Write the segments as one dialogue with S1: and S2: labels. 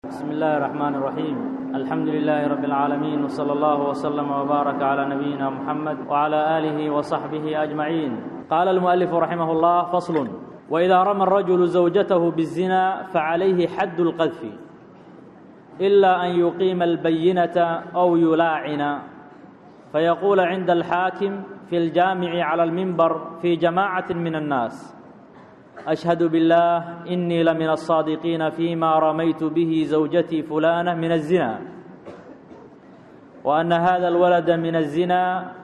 S1: بسم الله الرحمن الرحيم الحمد لله رب العالمين وصلى الله وسلم وبارك على نبينا محمد وعلى آله وصحبه أجمعين قال المؤلف رحمه الله فصل وإذا رمى الرجل زوجته بالزنا فعليه حد القذف إلا أن يقيم البينة أو يلاعن فيقول عند الحاكم في الجامع على المنبر في جماعة من الناس أشهد بالله إني لمن الصادقين فيما رميت به زوجتي فلانة من الزنا وأن هذا الولد من الزنا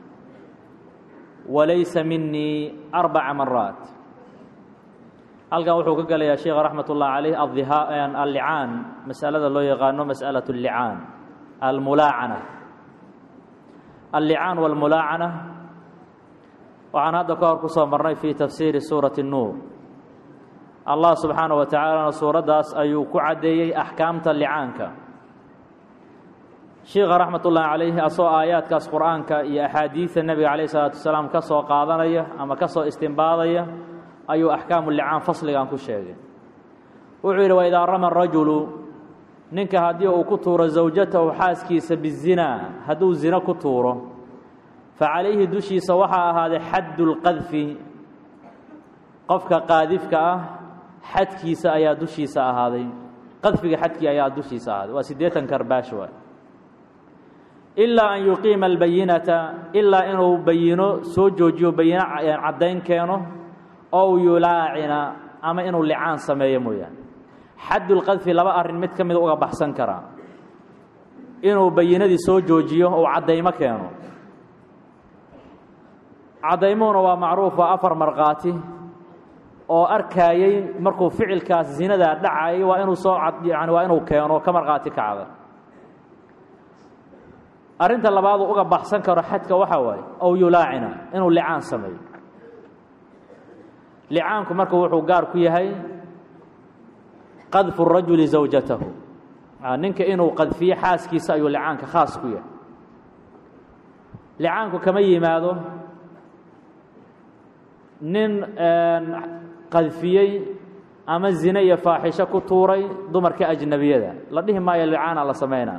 S1: وليس مني أربع مرات halkan wuxuu ka gelayaa sheekha raxmat ullahi caleyh allicaan masalada loo yaqaano mas'alaة اllicaan almulaacana allicaan wاlmulaacana waxaan hadda ka hor ku soo marnay fii tafsiiri suurati الnuur allah subxaanaه wa tacaalana suuraddaas ayuu ku caddeeyey axkaamta licaanka sheikha raxmat ullaahi calayhi asoo aayaadkaas qur'aanka iyo axaadiidta nebiga calayh isalaatu wasalaam ka soo qaadanaya ama ka soo istimbaadaya ayuu axkaamu licaan fasligan ku sheegay wuxuu yidhi waidaa rama rajulu ninka haddii uu ku tuuro zawjatahu xaaskiisa bizinaa hadduu zino ku tuuro fa calayhi dushiisa waxaa ahaaday xaddu lqadfi qofka qaadifka ah xadkiisa ayaa dushiisa ahaaday qadfiga xadkii ayaa dushiisa ahaaday waa siddeetan karbaash waay ilaa an yuqiima albayinata ilaa inuu bayino soo joojiyo bayino caddayn keeno ow yulaacina ama inuu licaan sameeyo mooyaane xaddulqadfi laba arrin mid ka mida uga baxsan karaa inuu bayinadii soo joojiyo ou caddaymo keeno caddaymuhuna waa macruuf waa afar markhaati oo arkaayey markuu ficilkaas zinadaa dhacayay waa inuu soo yani waa inuu keeno ka markhaati kacda arrinta labaaduu uga baxsan karo xadka waxaa waaye ow yulaacina inuu licaan sameeyo licaanku marka wuxuu gaar ku yahay qadfu rajuli zawjatahu ninka inuu qadfiyo xaaskiisa ayuu licaanka khaas ku yahay licaanku kama yimaado nin qadfiyey ama zine iyo faaxisho ku tuuray dumarka ajnabiyada la dhihi maayo licaana la samaynaa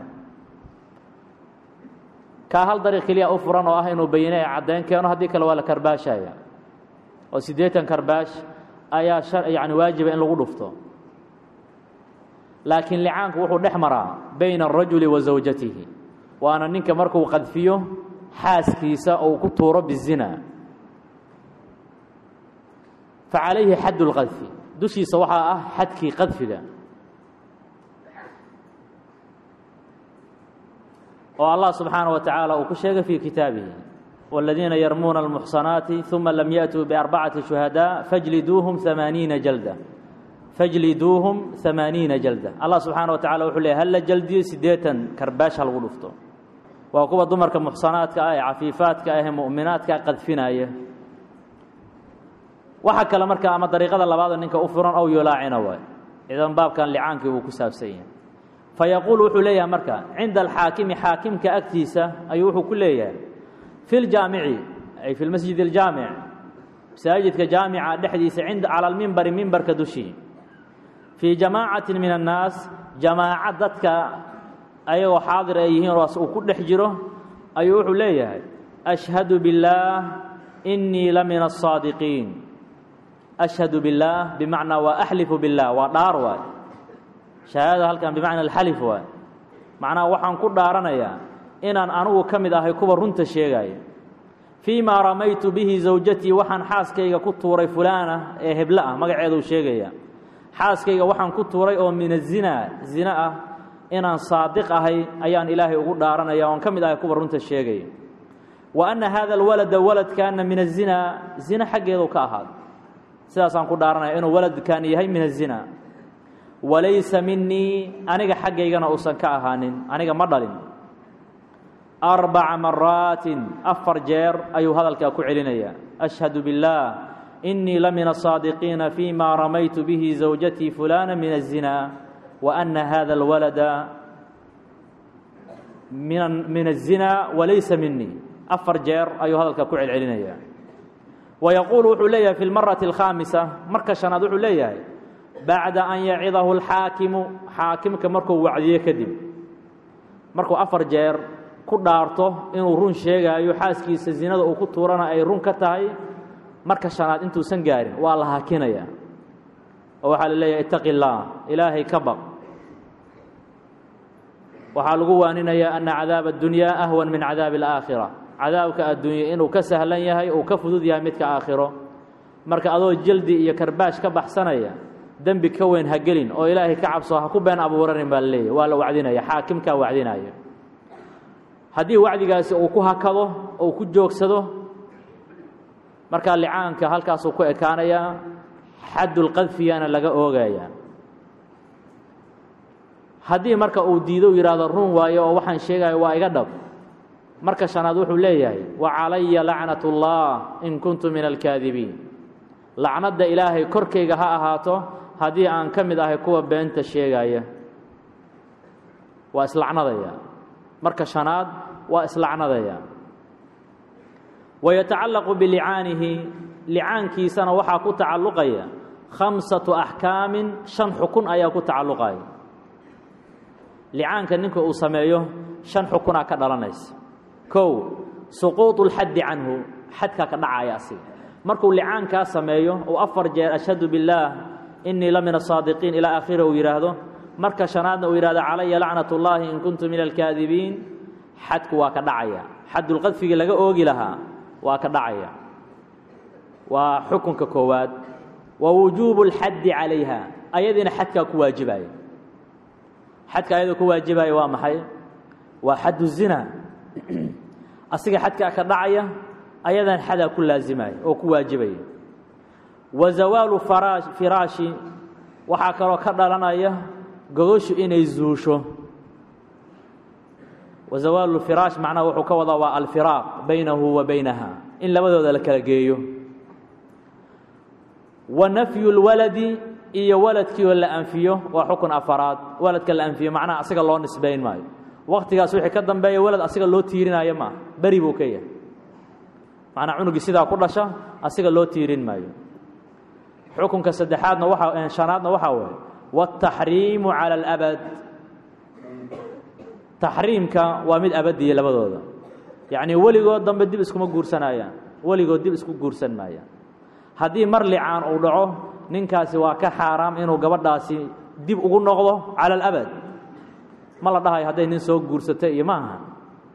S1: kaa hal dariiq keliya u furan oo ah inuu bayine ee caddayn keeno haddii kale waa la karbaashaya oo siddeetan karbaash ayaa yani waajiba in lagu dhufto laakiin licaanku wuxuu dhex maraa bayna arajuli wa zawjatihi waana ninka markuu qadfiyo xaaskiisa ou ku tuuro bizina fa calayhi xaddu lqadfi dushiisa waxaa ah xadkii qadfiga oo allah subxaanaه wa tacaala uu ku sheegay fii kitaabihi والذiina yrmuuna الmuxصanaati ثuma lam yaأtuu بأربcaةi شhuhadاء fajliduuهum ثamaaniina jalda fajliduuhum ثamaaniina jalda allah subxaana wa tacala wuxuu leey hala jaldiyo siddeetan karbaash ha lagu dhufto waa kuwa dumarka muxsanaadka ah ee cafiifaadka ah ee mu'minaadka qadfinaya waxa kale marka ama dariiqada labaada ninka u furan ow yulaacina waay idan baabkan licaankii wuu ku saabsan yahay fayaquul wuxuu leeyahay marka cinda alxaakimi xaakimka agtiisa ayuu wuxuu ku leeyahay fi ljaamici ay fi lmasjid aljaamic masaajidka jaamica dhexdiisa cinda cala almimbari mimbarka dushii fii jamaacatin min annaas jamaaca dadka ayagoo xaadir ay yihiin oas uu ku dhex jiro ayuu wuxuu leeyahay ashhadu biاllaah inii la min aلsaadiqiin ashhadu biاllaah bimacnaa waa axlifu biاllah waa dhaar waay shahaadada halkan bimacna alxalif waay macnaha waxaan ku dhaaranayaa inaan anugu ka mid ahay kuwa runta sheegaya fii maa ramaytu bihi zawjatii waxaan xaaskayga ku tuuray fulaana ee heblo ah magaceeduu sheegaya xaaskayga waxaan ku tuuray oo min azina zina ah inaan saadiq ahay ayaan ilaahay ugu dhaaranaya oon ka mid ahay kuwa runta sheegaya wa anna haada alwalada waladkaana min azina zina xaggeedu ka ahaado sidaasaan ku dhaaranaya inuu waladkan yahay min azina walaysa minii aniga xaggaygana uusan ka ahaanin aniga ma dhalin arbaca maraatin afar jeer ayuu hadalkaa ku celinayaa ashhadu biاllaah inii la min aلsaadiqiina fii ma ramaytu bihi zawjatii fulana min الzina wa ana hada اlwalada min الzina walaysa minii afar jeer ayuu hadalkaa ku celcelinayaa wayaquulu wuxuu leeyahay fi lmarati اlkhaamisa marka shanaad wuxuu leeyahay bacda an yacidahu alxaakimu xaakimka markuu wacdiyo kadib markuu afar jeer ku dhaarto inuu run sheegaayo xaaskiisa zinada uu ku tuurana ay run ka tahay marka shanaad intuusan gaarin waa la hakinaya oo waxaa la leeyahay itaqi اllaah ilaahay ka baq waxaa lagu waaninayaa ana cadaaba اdunyaa ahwan min cadaabi اlaakhira cadaabka adduunye inuu ka sahlan yahay uu ka fudud yahay midka aakhiro marka adoo jeldi iyo karbaash ka baxsanaya dembi ka weyn ha gelin oo ilaahay ka cabso ha ku been abuuranin baa la leeyahy waa la wacdinaya xaakimkaa wacdinaya haddii wacdigaasi uu ku hakado uu ku joogsado markaa licaanka halkaasuu ku ekaanayaa xaddulqadfiyana laga oogayaa haddii marka uu diido u yidhaahdo run waayo oo waxaan sheegayo waa iga dhab marka shanaad wuxuu leeyahay wa calaya lacnat اllah in kuntu min alkaadibiin lacnadda ilaahay korkayga ha ahaato haddii aan ka mid ahay kuwa beenta sheegaya waa islacnadaya marka shanaad waa islacnadaya wayatacallaqu bilicaanihi licaankiisana waxaa ku tacalluqaya khamsatu axkaamin shan xukun ayaa ku tacalluqaya licaanka ninka uu sameeyo shan xukunaa ka dhalanaysa kow suquuط اlxaddi canhu xadkaa ka dhacaya asiga markuu licaankaa sameeyo uu afar jeer ashhadu biاllaah inii la min asaadiqiin ilaa akhiri uu yidhaahdo marka shanaadna uu yidhahdo calaya lacnat اllahi in kuntu min alkaadibiin xadku waa ka dhacaya xadulqadfigii laga oogi lahaa waa ka dhacaya waa xukunka koowaad wa wujuubu اlxaddi calayha ayadiina xadkaa ku waajibaya xadka ayadoo ku waajibaya waa maxay waa xaddu zina asiga xadkaa ka dhacaya ayadan xadaa ku laazimaya oo ku waajibaya wa zawaalu firaashi waxaa kaloo ka dhalanaya gogoshu inay zuusho wa zawaalu firaash macnaha wuxuu ka wadaa waa alfiraaq baynahu wa baynaha in labadooda la kala geeyo wa nafyu lwaladi iyo waladkii oo la anfiyo waa xukun afaraad waladka la anfiyo macnaha asiga loo nisbayn maayo waktigaas wixii ka dambeeya walad asiga loo tiirinayo maaha beri buu ka yahay macnaa cunugii sidaa ku dhasha asiga loo tiirin maayo xukunka saddexaadna waa shanaadna waxaa waye wاtaxriimu calى اlabad taxriimka waa mid abadiya labadooda yacnii weligood dambe dib iskuma guursanayaan weligood dib isku guursan maayaan haddii mar licaan uu dhaco ninkaasi waa ka xaaraam inuu gabadhaasi dib ugu noqdo calى اlabad ma la dhahayo hadday nin soo guursatay iyo ma aha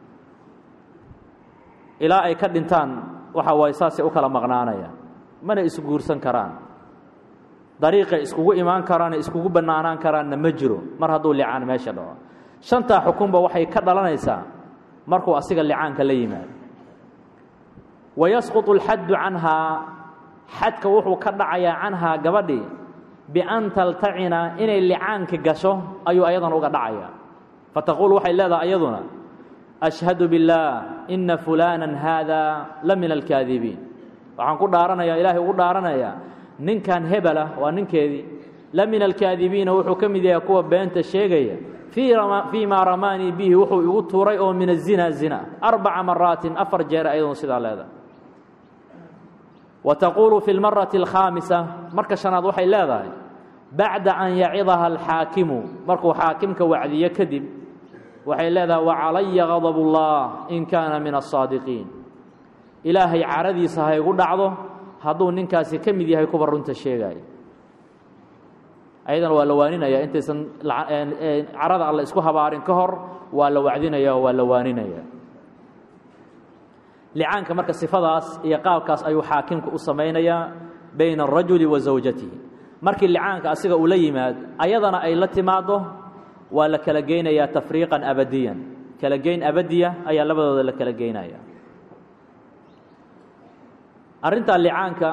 S1: ilaa ay ka dhintaan waxa waaye saasay u kala maqnaanayaan mana isu guursan karaan dariiqay iskugu imaan karaane iskugu bannaanaan karaanna ma jiro mar hadduu licaan meesha dhaco shantaa xukunba waxay ka dhalanaysaa markuu asiga licaanka la yimaado wa yasquطu اlxaddu canhaa xadka wuxuu ka dhacayaa canhaa gabadhii bian taltacina inay licaanka gasho ayuu ayadan uga dhacaya fataquul waxay leedahay ayaduna ashhadu biاllaah ina fulana haada la min alkaadibiin waxaan ku dhaaranaya ilaahay ugu dhaaranayaa ninkan hebela waa ninkeedii la min alkaadibiina wuxuu ka mid yahay kuwa beenta sheegaya fii maa ramaanii bihi wuxuu igu tuuray oo min azina zina arbaca maraatin afar jeer ayadun sidaa leedahay wa taquulu fi lmarati alkhaamisa marka shanaad waxay leedahay bacda an yacidaha alxaakimu markuu xaakimka wacdiyo kadib waxay leedahay wacalaya gadab اllah in kaana min aلsaadiqiin ilaahay caradiisa ha igu dhacdo hadduu ninkaasi ka mid yahay kuwa runta sheegaayo ayadana waa la waaninaya intaysan carada alle isku habaarin ka hor waa la wacdinaya oo waa la waaninaya licaanka marka sifadaas iyo qaabkaas ayuu xaakimku u samaynayaa bayna الrajuli wa zawjatihi markii licaanka asiga uu la yimaad ayadana ay la timaaddo waa la kala geynayaa tafriiqan abadiyan kala geyn abadiya ayaa labadooda la kala geynaya arrintaa licaanka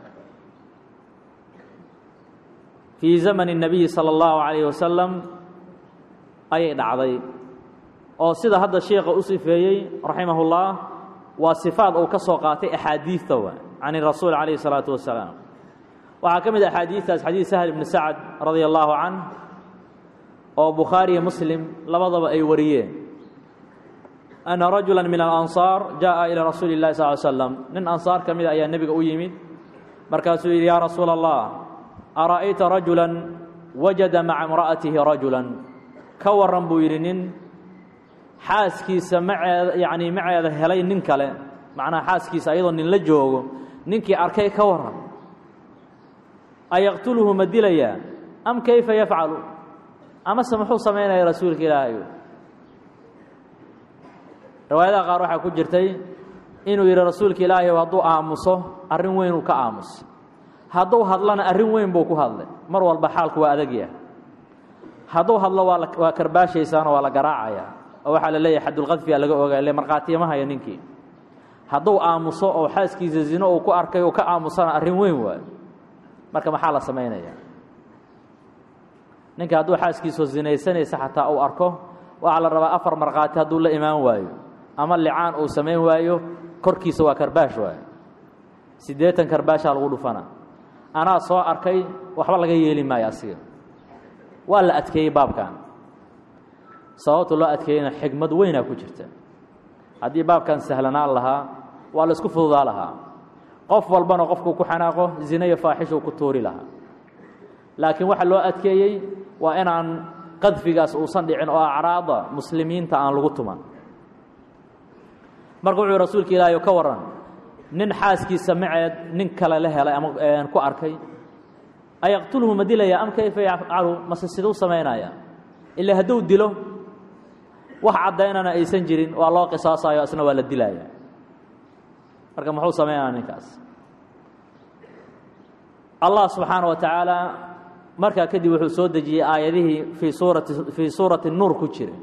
S1: fii zamani الnabiyi salى اllahu عalayه wasalam ayay dhacday oo sida hadda sheikha u sifeeyey raximah اllah waa sifaad uu ka soo qaatay axaadiidta wa can rasuul calayh الsalaaةu wasalaam waxaa ka mid a axaadiistaas xadiid sahl ibni sacd radia allahu canh oo bukhaariyo muslim labadaba ay wariyeen ana rajula min alansaar jaءa ilى rasuuli اllahi sal ly slam nin ansaar ka mida ayaa nebiga u yimid markaasuu yidhi yaa rasuula allah ara'ayta rajula wajada maca imra'atihi rajulan ka waran buu yidhi nin xaaskiisa maceeda yacnii maceeda helay nin kale macnaha xaaskiisa ayadoo nin la joogo ninkii arkay ka waran ayaqtuluhu ma dilayaa am kayfa yafcalu amase muxuu samaynaya rasuulka ilaahayo riwaayadaha qaar waxaa ku jirtay inuu yidhi rasuulka ilaahayow hadduu aamuso arrin weynuu ka aamusay hadduu hadlana arrin weyn buu ku hadlay mar walba xaalku waa adagyaha hadduu hadlo waa waa karbaashaysaano waa la garaacayaa oo waxaa la leeyahay xadulqadfiyaa laga ogaa ile markhaatiyama haya ninkii hadduu aamuso oo xaaskiisa zino uu ku arkay oo ka aamusana arrin weyn waayo marka maxaa la samaynayaa ninka hadduu xaaskiisao zinaysanaysa xataa uu arko waxaa la rabaa afar markhaati hadduu la imaan waayo ama licaan uu samayn waayo korkiisa waa karbaash waayo siddeetan karbaashaa lagu dhufana anaa soo arkay waxba laga yeeli maayo asiga waa la adkeeyey baabkan sababta loo adkeeyeyna xigmad weynaa ku jirta haddii baabkan sahlanaan lahaa waa la isku fududaa lahaa qof walbana qofkuu ku xanaaqo zine iyo faaxishuu ku tuuri lahaa laakiin waxa loo adkeeyey waa inaan qadfigaas uusan dhicin oo acraada muslimiinta aan lagu tuman marka wuxuu rasuulka ilaahay ka waran nin xaaskiisa maceed nin kale la helay ama ku arkay ayaqtulhu ma dilaya am kayfa yafcalu mase siduu samaynaya ilaa hadduu dilo wax caddaynana aysan jirin waa loo qisaasayo isna waa la dilaya marka muxuu samaynaya ninkaas allah subxaana wa tacaala markaa kadib wuxuu soo dejiyey aayadihii fii suurati fii suurati nuur ku jiray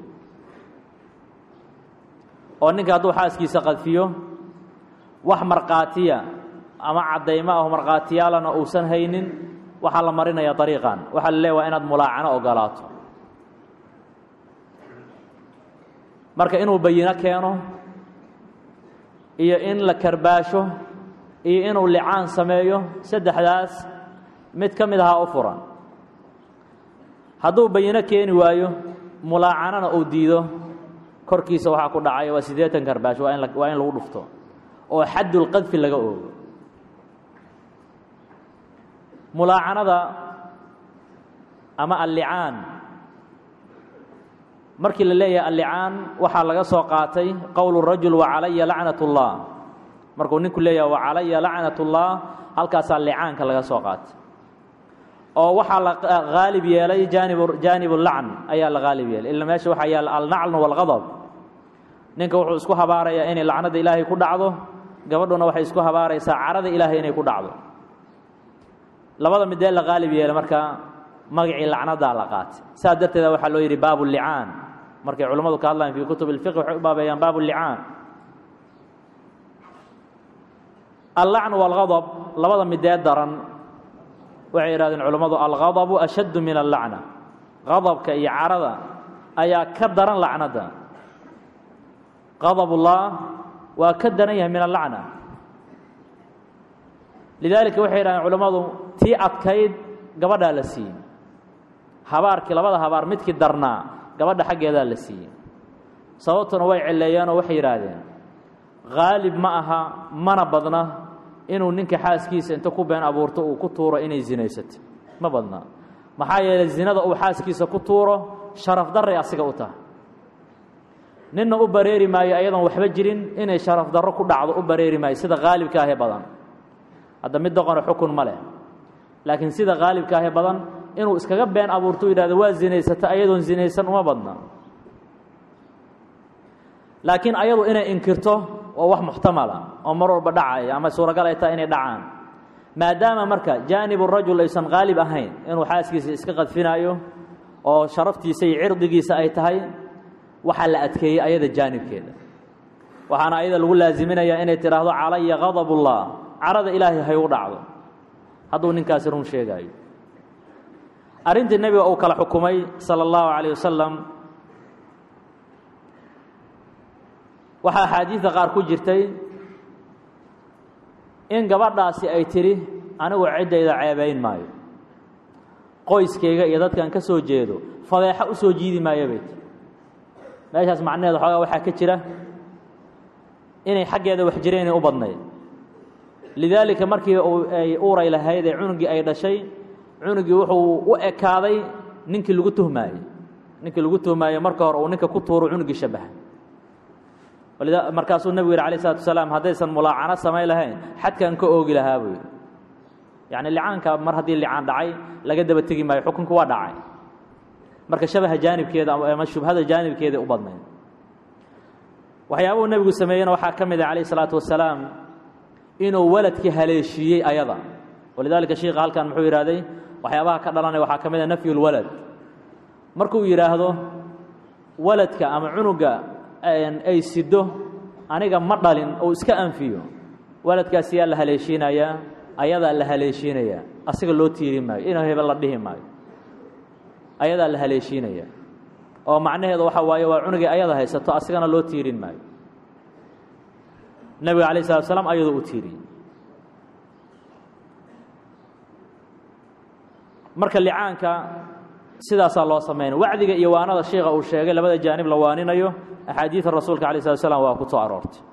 S1: oo ninka hadduu xaaskiisa qadfiyo wax markhaatiya ama caddaymo ah markhaatiyaalana uusan haynin waxaa la marinaya dariiqan waxaa la leeya waa inaad mulaacano ogolaato marka inuu bayino keeno iyo in la karbaasho iyo inuu licaan sameeyo saddexdaas mid ka mid ahaa u furan hadduu bayino keeni waayo mulaacanana uu diido korkiisa waxaa ku dhacaya waa siddeetan karbaash waa in waa in lagu dhufto oo xaddulqadfi laga oogo mulaacanada ama allicaan markii la leeyahay allicaan waxaa laga soo qaatay qowlu rajul wacalaya lacnat اllah markuu ninku leeyahay wacalaya lacnat اllah halkaasaa licaanka laga soo qaatay oo waxaa la haalib yeelay jaanib jaanib lacn ayaa la haalib yeelay ila meesha waxaa yaala alnacln wاlgadb ninka wuxuu isku habaarayaa inay lacnada ilaahay ku dhacdo gabadhuna waxay isku habaaraysaa carada ilaahay inay ku dhacdo labada midee la haalib yeelay marka magacii lacnadaa la qaatay saas darteeda waxaa loo yidhi baabu licaan markay culimmadu ka hadlayaan fii kutub اlfiqh waxay u baabeeyaan baabu licaan allacn wاlgadb labada midee daran waxay idhahdeen culammadu algadabu ashaddu min allacna gadabka iyo carada ayaa ka daran lacnada gadabullah waa ka daran yahay min allacna lidaalika waxay yidhahdeen culammadu tii adkayd gabadhaa la siiyey habaarkii labada habaar midkii darnaa gabadha xaggeedaa la siiyey sababtuna way celeeyeenoo waxay yidhaahdeen haalib ma aha mana badna inuu ninka xaaskiisa inta ku been abuurto uu ku tuuro inay zinaysato ma badna maxaa yeelay zinada uu xaaskiisa ku tuuro sharaf darray asiga u tahay ninna u bareeri maayo ayadoon waxba jirin inay sharaf darro ku dhacdo u bareeri maayo sida haalibka ahee badan hadda mid doqona xukun ma leh laakiin sida haalibka ahee badan inuu iskaga been abuurto u yidhahdo waa zinaysata ayadoon zinaysan uma badna laakiin ayadu inay inkirto waa wax muxtamala oo mar walba dhacaya ama suuragal ay tahay inay dhacaan maadaama marka jaanibu rajul aysan haalib ahayn inuu xaaskiisa iska qadfinaayo oo sharaftiisa iyo cirdigiisa ay tahay waxaa la adkeeyey ayada jaanibkeeda waxaana ayada lagu laaziminayaa inay tidhaahdo calaya gadabullah carada ilaahay hay u dhacdo hadduu ninkaasi run sheegaayo arrintii nebiga uu kala xukumay sala allahu calayh wasalam waxaa axaadiidda qaar ku jirtay in gabadhaasi ay tidhi anigu ciddayda ceebayn maayo qoyskayga iyo dadkan ka soo jeedo fadeexo u soo jiidi maayo bay tii meeshaas macnaheeda xoogaa waxaa ka jira inay xaggeeda wax jireenay u badnayd lidaalika markii ay uuray lahayd ee cunugii ay dhashay cunugii wuxuu u ekaaday ninkii lagu tuhmaayey ninkii lagu tuhmaayey marka hore uu ninka ku tuuro cunugii shabaha markaasuu nebigu yidhi alayh isalatu wasalaam haddaysan mulaacano samayn lahayn xadkan ka oogi lahaa buu yidhi yacni licaanka mar haddii licaan dhacay laga daba tegi maayo xukunku waa dhacay marka shabaha jaanibkeeda ama shubhada jaanibkeeda u badnayd waxyaabuhu nebigu sameeyena waxaa ka mid ah calayh isalaatu wasalaam inuu waladkii haleeshiiyey ayada walidaalika shiika halkan muxuu yidhahday waxyaabaha ka dhalanaya waxaa ka mid a nafyu lwalad markuu yidhaahdo waladka ama cunuga ay sido aniga ma dhalin ou iska anfiyo waladkaas yaa la haleeshiinayaa ayadaa la haleeshiinayaa asiga loo tiiri maayo inuu hebel la dhihi maayo ayadaa la haleeshiinaya oo macnaheedu waxa waaye waa cunugii ayada haysato asigana loo tiirin maayo nebiga alayh salatu slam ayadoo u tiiriyey marka licaanka sidaasaa loo samaynaya wacdiga iyo waanada sheika uu sheegay labada jaanib la waaninayo axaadiida rasuulka alay slat slam waa ku soo aroortay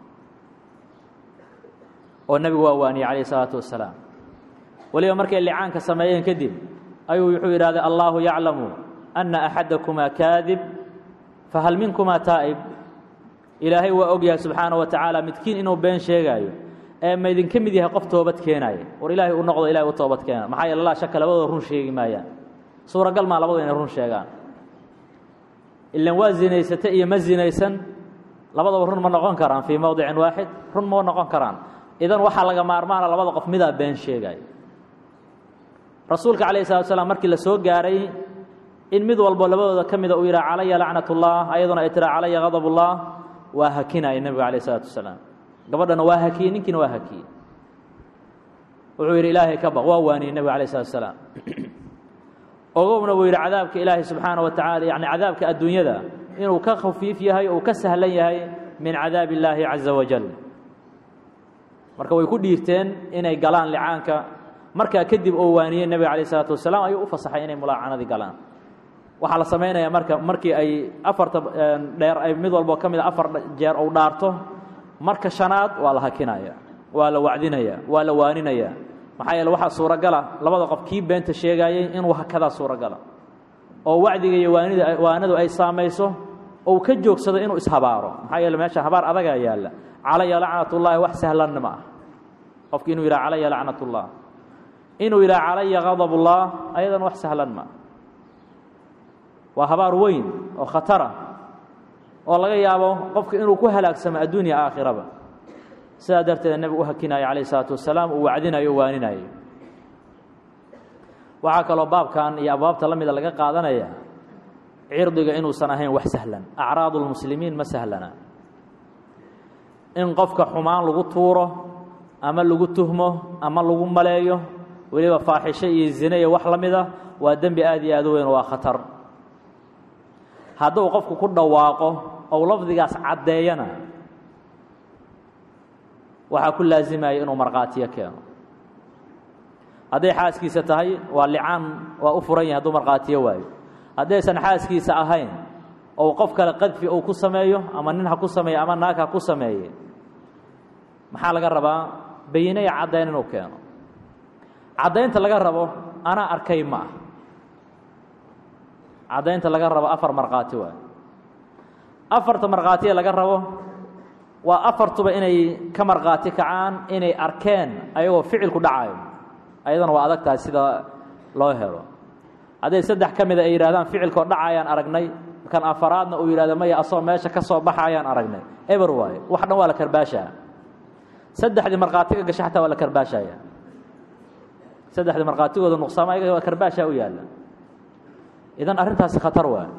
S1: oo nebigu waa waaniyey calayh isalaatu wasalaam weliba markay licaanka sameeyeen kadib ayuu wuxuu yidhahday allaahu yaclamu anna axadakumaa kaadib fahal minkumaa taa'ib ilaahay waa og yahay subxaana wa tacaala midkiin inuu been sheegaayo ee ma idinka mid yahay qof toobad keenaaya war ilaahay u noqdo ilahay u toobad keena maxaa yeele laa shaka labadooda run sheegi maayaan suuragal maa labadu inay run sheegaan ilan waa zinaysata iyo ma zinaysan labadaba run ma noqon karaan fii mowdicin waaxid run ma noqon karaan idan waxaa laga maarmaana labada qof midaa been sheegaya rasuulka calayh salatu slam markii la soo gaaray in mid walbo labadooda ka mida uu yidhaha calaya lacnat ullah ayaduna ay tiraa calaya gadab ullah waa hakinaya nebigu calayh isalaatu wasalaam gabadhana waa hakiyey ninkiina waa hakiyey wuxuu yidhi ilaahay ka baq waa waaniyey nebigu alayh salatu wasalaam ogowna buu yidhi cadaabka ilaahay subxaana wa tacala yani cadaabka adduunyada inuu ka khafiif yahay uu ka sahlan yahay min cadaabi illaahi caza wajal marka way ku dhiirteen inay galaan licaanka markaa kadib oo waaniyey nebiga alayh isalaatu wasalaam ayuu u fasaxay inay mulaacanadii galaan waxaa la samaynayaa marka markii ay afarta dheer ay mid walbo ka mid a afar jeer ou dhaarto marka shanaad waa la hakinaya waa la wacdinaya waa la waaninaya maxaa yeele waxaa suuragala labada qof kii beenta sheegaayey inuu hakadaa suuragala oo wacdiga iyo waanida waanadu ay saamayso ou ka joogsado inuu ishabaaro maxaa yeele meesha habaar adagaa yaalla calaya lacnatullaahi wax sahlanna ma ah qofki inuu yidhaha calaya lacnatullah inuu yidhaha calaya gadabullah ayadan wax sahlan ma waa habaar weyn oo khatara oo laga yaabo qofka inuu ku halaagsamo adduunya aakhiraba sidaa darteeda nebigu u hakinaayo calayh isalaatu wasalaam uu wacdinayo o waaninayo waxaa kaloo baabkan iyo abwaabta la mida laga qaadanaya cirdiga inuusan ahayn wax sahlan acraadu lmuslimiin ma sahlana in qofka xumaan lagu tuuro ama lagu tuhmo ama lagu maleeyo weliba faaxisho iyo zine iyo wax la mida waa dembi aad iyo aad u weyn waa khatar hadduu qofku ku dhawaaqo ou lafdigaas caddeeyana waxaa ku laasimaya inuu markhaatiyo keeno hadday xaaskiisa tahay waa licaan waa u furan yahay hadduu markhaatiyo waayo haddaysan xaaskiisa ahayn ou qof kale qadfi uu ku sameeyo ama nin ha ku sameeyo ama naag ha ku sameeye maxaa laga rabaa bayine iyo caddayn inuu keeno caddaynta laga rabo anaa arkay ma ah caddaynta laga rabo afar markhaati waay afarta markhaatiya laga rabo waa afartuba inay ka markhaati kacaan inay arkeen ayagoo ficilku dhacayo ayadana waa adag tahay sida loo helo hadday saddex ka mida ay yidhahdaan ficilkoo dhacayaan aragnay kan afaraadna uu yidhahdo maya asoo meesha ka soo baxayaan aragnay eber waaye wax dhan waa la karbaashaa saddexdii markhaatiga gasha xataa waa la karbaashaya saddexdii markhaatigooda nuqsaama ayaga waa karbaashaa u yaalla idan arrintaasi khatar waay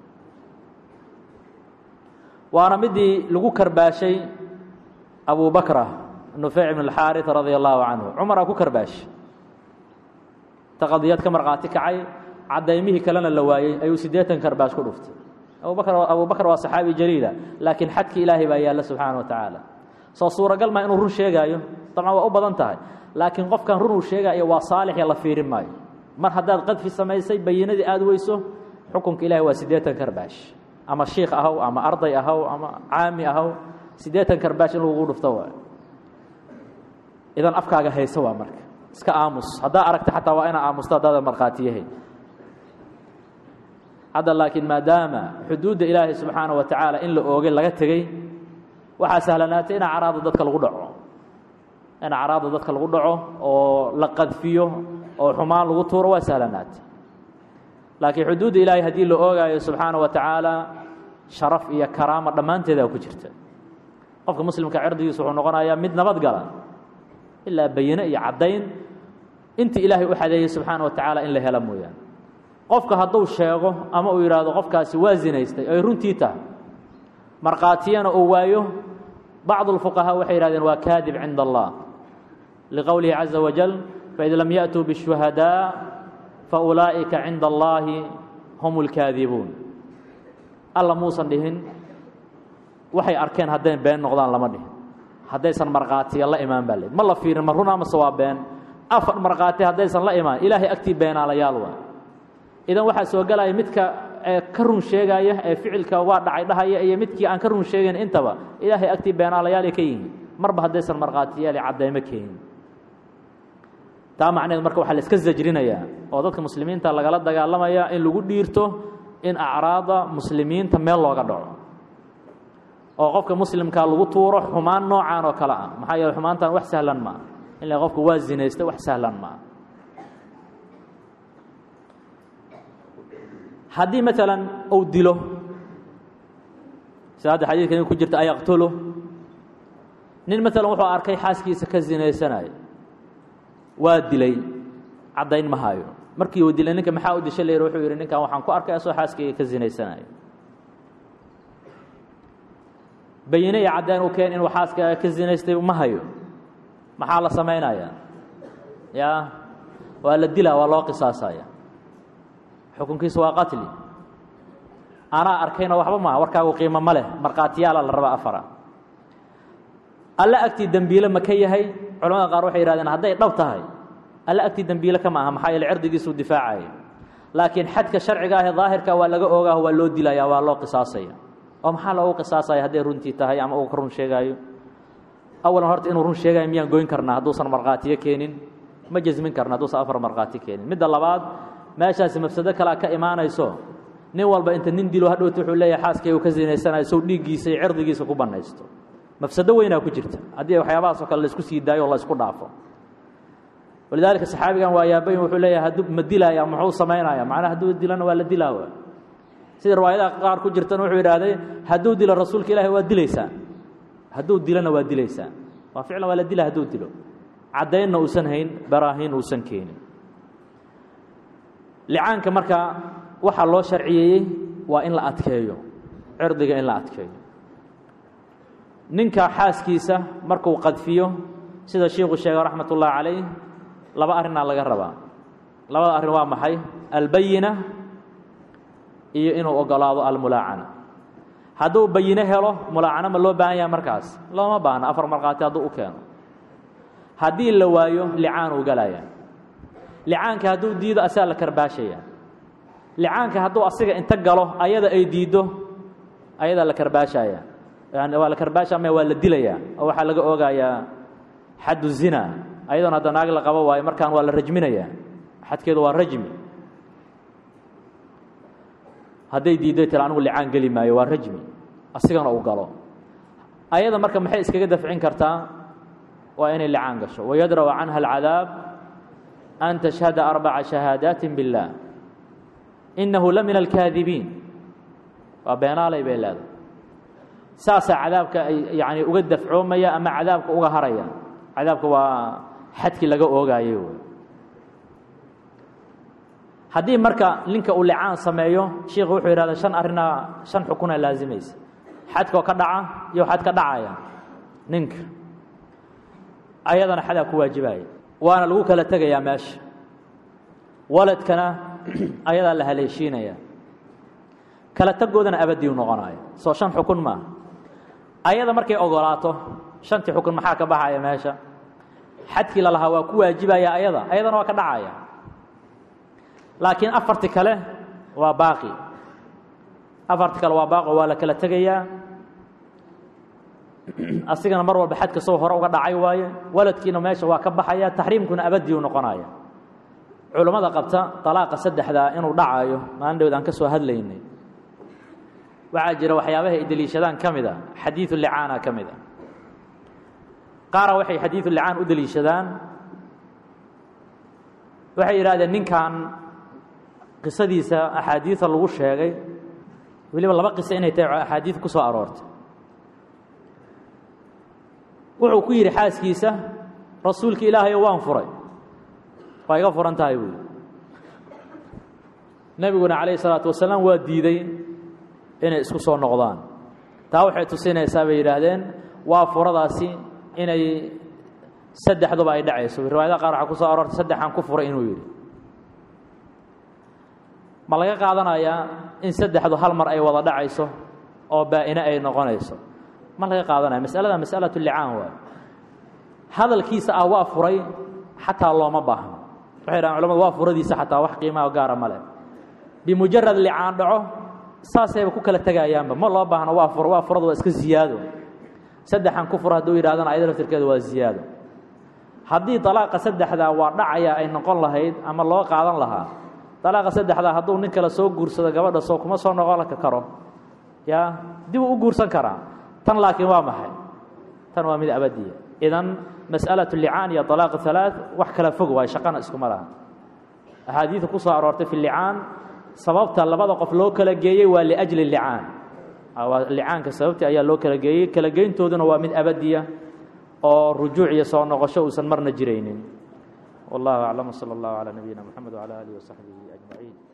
S1: waana midii lagu karbaashay abu bakra nufeyc ibn اlxaariث radia allahu canhu cumaraa ku karbaashi ta qadiyad ka markhaati kacay cadaymihii kalena la waayey ayuu siddeetan karbaash ku dhuftay abubakr abu bakr waa saxaabi jaliila laakiin xadki ilaahay baa yaalla subxaana wa tacaala soo suuragal maa inuu run sheegaayo dabcan waa u badan tahay laakiin qofkan run uu sheegaayo waa saalixya la fiirin maayo mar haddaad qadfi samaysay bayinadii aada weyso xukunka ilahay waa siddeetan karbaash ama shiikh ahow ama arday ahow ama caami ahow siddeetan karbaash in lagugu dhufto waay idan afkaaga hayso waa marka iska aamus haddaa aragta xataa waa inaa aamusto haddaadan markhaatiyahay hadda laakiin maadaama xuduudda ilaahay subxaana wa tacaala in la oogay laga tegey waxaa sahlanaatay in acraada dadka lagu dhaco in acraada dadka lagu dhaco oo la qadfiyo oo xumaan lagu tuuro waa sahlanaatay laakiin xuduudda ilaahay haddii la oogaayo subxaana wa tacaala sharaf iyo karaama dhammaanteedaa ku jirta qofka muslimka cirdigiisa wuxuu noqonayaa mid nabad gala ilaa bayine iyo caddayn intii ilaahay u xadeeyey subxaana wa tacaala in la helo mooyaane qofka hadduu sheego ama uu yidhaahdo qofkaasi waa zinaystay ay runtii tahay markhaatiyana uu waayo bacdu اlfuqahaa waxay yidhahdeen waa kaadib cinda allah liqowlihi caza wajal faid lam yaأtuu bالshuhadaa faulaa'ika cinda allaahi hum اlkaadibuun alla muusan dhihin waxay arkeen hadday been noqdaan lama dhihin haddaysan markhaatiya la imaan baa le ma la fiirin ma run amase waa been afar markhaati haddaysan la imaan ilaahay agtii beenaalayaal waa idan waxaa soo gelaya midka ka run sheegaya ee ficilka waa dhacay dhahaya iyo midkii aan ka run sheegayn intaba ilaahay agtii beenaalayaalay ka yihiin marba haddaysan markhaatiyaali caddaymo keenin taa macneed marka waxaa la iska zajrinayaa oo dadka muslimiinta lagala dagaalamaya in lagu dhiirto in acraada muslimiinta meel looga dhaco oo qofka muslimkaa lagu tuuro xumaan noocaan oo kale ah maxaa yeele xumaantan wax sahlan maa in la qofka waa zinaystay wax sahlan maa haddii maalan uu dilo sida hadda xadiidkan ku jirta ayaqtulu nin maalan wuxuu arkay xaaskiisa ka zinaysanaya waa dilay caddayn ma hayo markii uu dilay ninka maxaa u disha layr wuxuu yidhi ninkan waxaan ku arkay asoo xaaskayga ka zinaysanaya bayine iyo caddayn u keen inuu xaaskaaga ka zinaystay ma hayo maxaa la samaynayaa yaa waa la dilaa waa loo qisaasaya xukunkiisu waa qatli anaa arkayna waxba maaha warkaagu qiimo ma leh markhaatiyaala la raba afara alle agtii dembiile ma ka yahay culamada qaar waxay yihahdeen hadday dhab tahay alle agtii dembiile kama aha maxaa yeele cirdigiisuu difaacaya laakiin xadka sharciga ah ee daahirka waa laga ogaah waa loo dilaya waa loo qisaasaya oo maxaa loogu qisaasaya hadday runtii tahay ama uu ka run sheegaayo awalan horta inuu run sheegayo miyaan goyn karnaa hadduusan markhaatiyo keenin ma jasmin karna hadduusan afar markhaati keenin midda labaad meeshaasi mafsado kalea ka imaanayso nin walba inta nin dilo hadhowta wuxuu leeyahay xaaskay uu ka zinaysanayo sow dhiiggiisa iyo cirdigiisa ku bannaysto mafsado weynaa ku jirta haddii waxyaabahaasoo kale laisku sii daayo o la isku dhaafo walidaalika saxaabigan waa yaabayn wuxuu leeyahay hadduu ma dilaaya muxuu samaynaya macnaha hadduu dilana waa la dilaawa sida riwaayadaha qaar ku jirtana wuxuu yidhaahday hadduu dilo rasuulka ilaahi waa dilaysaa hadduu dilona waa dilaysaa waa ficlan waa la dila hadduu dilo caddaynna uusan hayn baraahiin uusan keenin licaanka marka waxaa loo sharciyeeyey waa in la adkeeyo cirdiga in la adkeeyo ninka xaaskiisa markuu qadfiyo sida shiiku sheegay raxmat ullaahi calayh laba arrinaa laga rabaa labada arrin waa maxay albayina iyo inuu ogolaado almulaacana hadduu bayine helo mulaacano ma loo baahan yahay markaas looma baahna afar markhaati hadduu u keeno haddii la waayo licaanuu galaya licaanka hadduu diido asaa la karbaashaya licaanka hadduu asiga inta galo ayada ay diiddo ayadaa la karbaashaya yani waa la karbaasha ama waa la dilayaa oo waxaa laga oogayaa xaddu zina ayadoon hadda naag la qabo waayo markaan waa la rajminayaa xadkeedu waa rajmi hadday diidday tira anigu licaan geli maayo waa rajmi asigana uu galo ayada marka maxay iskaga dafcin kartaa waa inay licaan gasho wayadra'u canha alcadaab an tashhada arbaca shahaadaati biاllah inahu la min alkaadibiin waa beenaalay bay leedahay saasaa cadaabka ay yani uga dafcoomaya ama cadaabka uga haraya cadaabka waa xadkii laga oogaayey wy haddii marka ninka uu licaan sameeyo shiikhu wuxuu yidhahda shan arrinaa shan xukuna laazimaysa xadkoo ka dhaca iyo xad ka dhacaya ninka ayadana xadaa ku waajibaya waana lagu kala tegayaa meesha waladkana ayadaa la haleeshiinaya kala tegoodana abadiu noqonaya soo shan xukun maaha ayada markay ogolaato shantii xukun maxaa ka baxaya meesha xadkii lalahaa waa ku waajibaya ayada ayadana waa ka dhacaya laakiin afarti kale waa baaqi afarti kale waa baaqo waa la kala tegayaa asigana mar walba xadka soo hore uga dhacay waaye waladkiina meesha waa ka baxaya taxriimkuna abadii u noqonaya culammada qabta dalaaqa saddexdaa inuu dhacayo maalin dhowd aan ka soo hadlaynay waxaa jira waxyaabaha ay deliishadaan ka mid a xadiidu licaana ka mid a qaara waxay xadiidu licaan u deliishadaan waxay yidhahdeen ninkan qisadiisa axaadiida lagu sheegay weliba laba qiso inay tahay axaadiid ku soo aroortay wuxuu ku yidhi xaaskiisa rasuulka ilaahayo waan furay waa iga furan tahay buui nebiguna calayh isalaatu wasalaam waa diiday inay isku soo noqdaan taa waxay tusinaysaa bay yidhaahdeen waa furadaasi inay saddexduba ay dhacayso riwaayadaha qaar waxaa ku soo aroortay saddexaan ku furay inuu yidhi ma laga qaadanayaa in saddexdu hal mar ay wada dhacayso oo baa-ine ay noqonayso ma laga qaadanaya masalada masalatu licaan waay hadalkiisa ah waa furay xataa looma baahno waxay dhahan culamadu waa furadiisa xataa wax qiimaha gaara ma leh bimujarad licaan dhaco saasayba ku kala tegayaanba ma loo baahno waa fur waa furadu waa iska ziyaado saddexan ku fur hadduu yidhahdana ayada laftirkeedu waa ziyaado haddii dalaaqa saddexdaa waa dhacaya ay noqon lahayd ama loo qaadan lahaa dalaaqa saddexdaa hadduu nin kale soo guursado gabadha soo kuma soo noqon karo yaa dib uu u guursan karaa tan laakiin waa maxay tan waa mid abadiya idan mas'alaة licaan iyo طalaaq halaaث wax kala fog waay shaqana iskuma laha axaadiida ku soo aroortay fi licaan sababta labada qof loo kala geeyey waa liأjli licaan licaanka sababtii ayaa loo kala geeyey kala geyntooduna waa mid abadiya oo rujuuc iyo soo noqosho uusan marna jiraynin والله أعلم وصلى الله على نبينا محمد وعلى آله وصحبه أجمعين